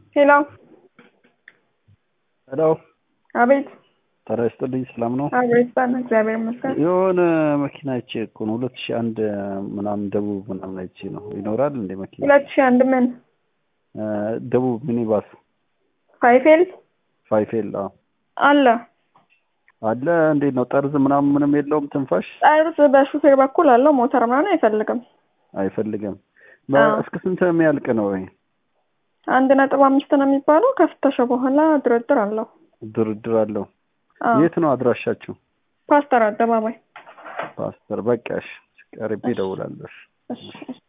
ሄሎ ሄሎ አቤት ጤና ይስጥልኝ ሰላም ነው አቤት ባን እግዚአብሔር ይመስገን የሆነ መኪና አይቼ እኮ ነው ሁለት ሺህ አንድ ምናምን ደቡብ ምናምን አይቼ ነው ይኖራል እንደ መኪና ሁለት ሺህ አንድ ምን እ ደቡብ ሚኒባስ ፋይፌል ፋይፌል አዎ አለ አለ እንዴት ነው ጠርዝ ምናምን ምንም የለውም ትንፋሽ ጠርዝ በሹፌር በኩል አለው ሞተር ምናምን አይፈልግም አይፈልግም አዎ። እስከ ስንት የሚያልቅ ነው ወይ አንድ ነጥብ አምስት ነው የሚባለው ከፍተሻ በኋላ ድርድር አለው ድርድር አለው አዎ። የት ነው አድራሻችሁ ፓስተር አደባባይ ፓስተር በቃሽ ቀርቤ እደውላለሁ እሺ